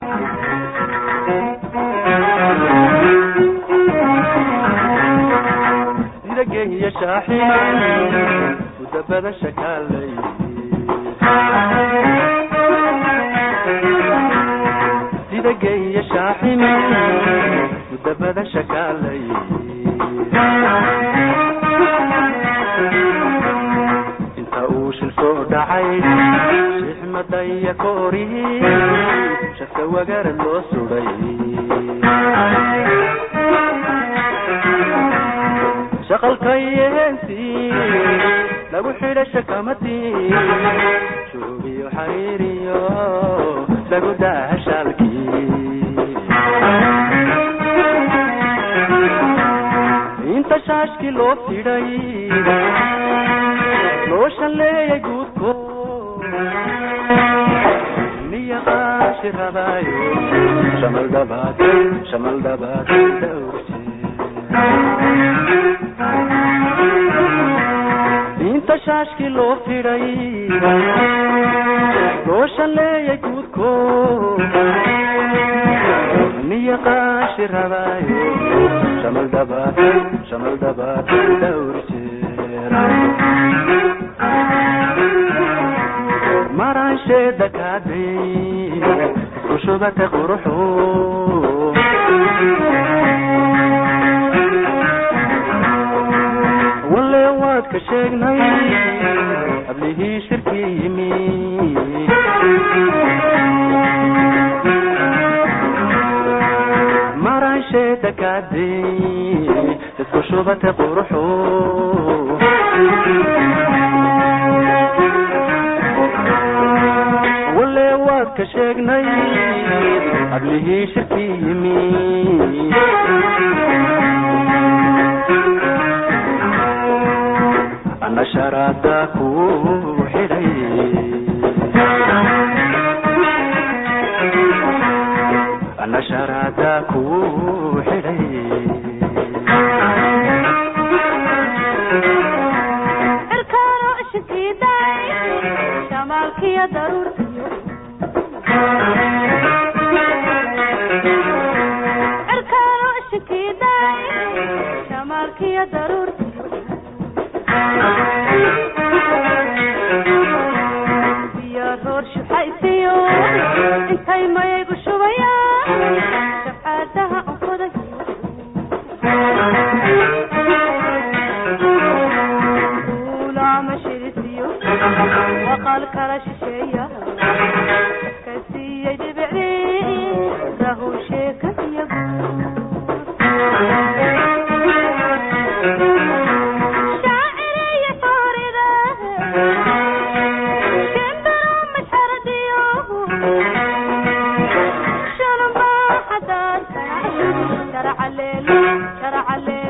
sida geehiyo shaaxima udabada shakaalay sida geehiyo shaaxima udabada shakaalay inta uu shil soo dhacay shixmadaya koorihi shafka wagarad loo suday shaqalkayo heensii lagu xidha shakamadii shuubiyo xariiriyo lagu daaha shaalkii inta shaashkii loo fidhay loo shalleeyay guudko niya qaashi rabaayo shamal dhabaad shamal dhabaad dhowrje inta shaashkii loo fidhay loo shalleeyay guudko niya qaashi rabaayo shamal dhabaad shamal dhabaad dhowr jeer maraansheeda kaadhay isku shubata quruxu walle waad ka sheegnay hablihii shirkii yimi maraansheeda kaadhay isku shubata quruxu walle waad ka sheegnay hablihii shirkii yimi ana sharaada ku xidhay ana sharaada ku xidhay cirkaano ishikiiday shamaalkiyo daruurtiyo cirkaano ishikiiday shamaalkiyo daruurtiyo biyo roor shuxaysiyo intay mayaygu shubayaan shafcaadaha unkodayo duulaama shirisiyo waqal kala shisheeya ka siiyey dhibicdii rahu sheekadiyo shaaciriyo foorida shimbiro mashardiyo shalunbaa xadaadka sharcaleelo sharcaleelo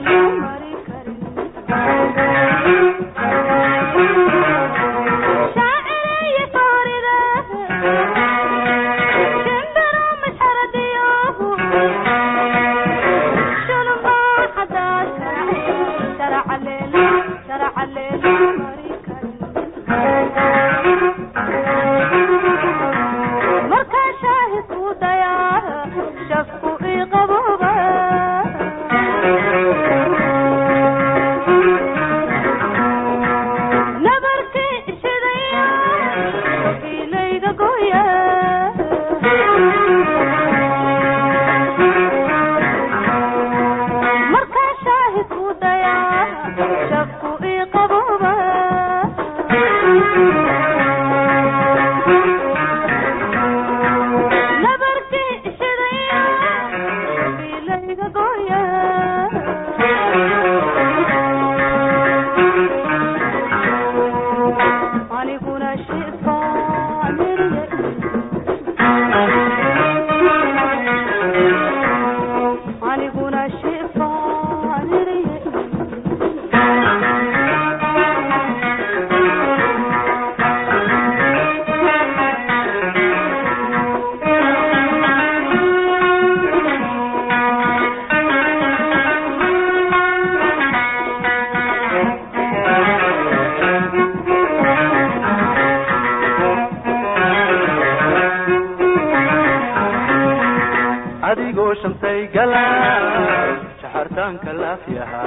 adigoo shantay gala shaxartaanka laafyaha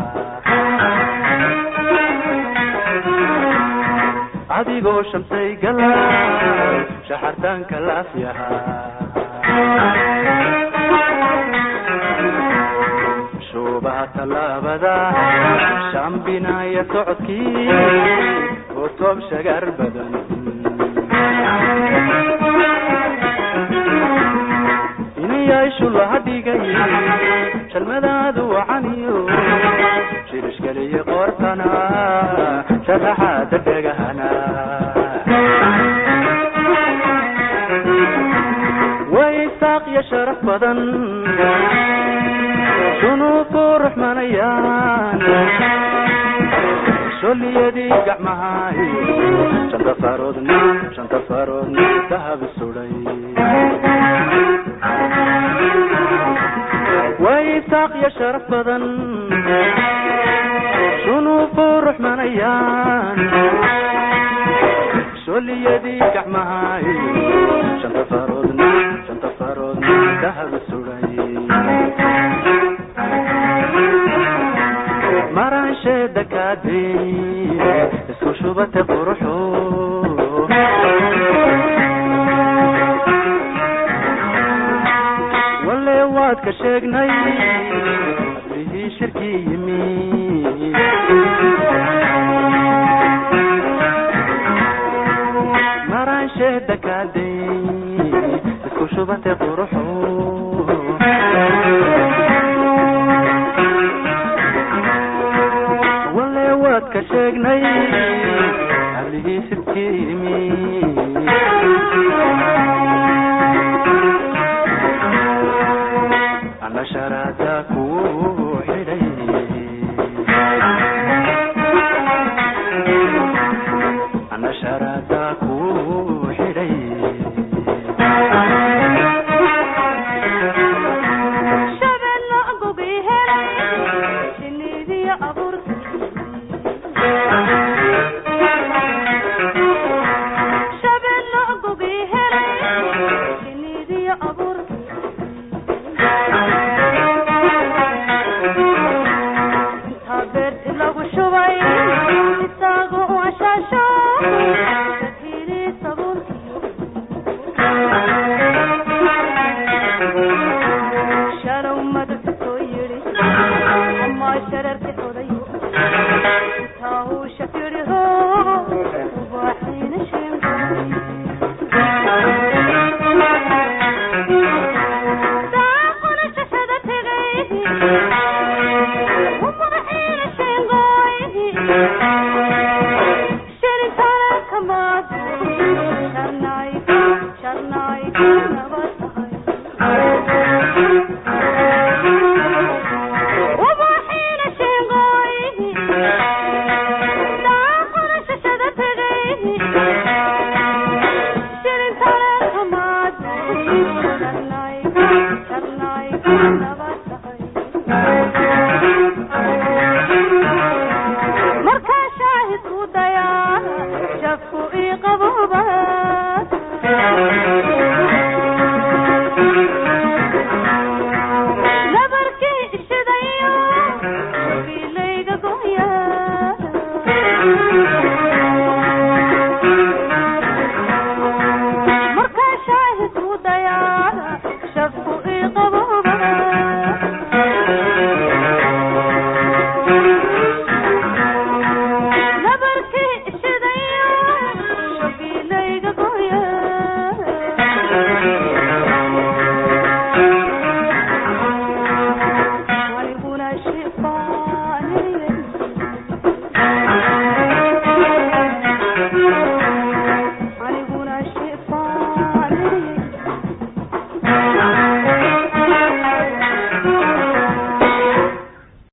adigoo shantay gala shaxartaanka laafyaha shuubaha tallaabada shambinaya socodkii oo toob shagar badan inayaashu laha dhigay jalmadaadu wacaniyo shirishgeliye qoortana sharaxaada dhegahana way saaq iyo sharaf badan sunuufu ruxmanayaan soliyadii gacmahay shanta faroodna shanta faroodna dahab suday way saaq iyo sharaf badan sunuufu ruxmanayaan soliyadii gacmahay shanta faroodna shanta faroodna dahab suday maraansheeda kaadey isku shubate quruxo walle waad ka sheegnay ablihii shirkii yimi maraansheeda kaadey isku shubate quruxo walle waad ka sheegnay ablihii shirkii yimi ana sharaada ku xidhay ana sharaada ku xidhay shabeello agogi helay shinnidiyo abuurkii shabeello agogi helay shinnidiyo abuurkii intaa beerti lagu shubay isagoo u ashaasho shadhili sabuurkii shalow madabta soo yidhi ama shararka odayo intaa uu shafiriho ubaaxiina daaquna shashada tegay ubaaxiina sheengooy shirintaana kamaad sharnaay sharnaay nabad ubaxiina sheengooy daaquna shashada tegay shirintaana kamaad sharnaay sharnaay nabad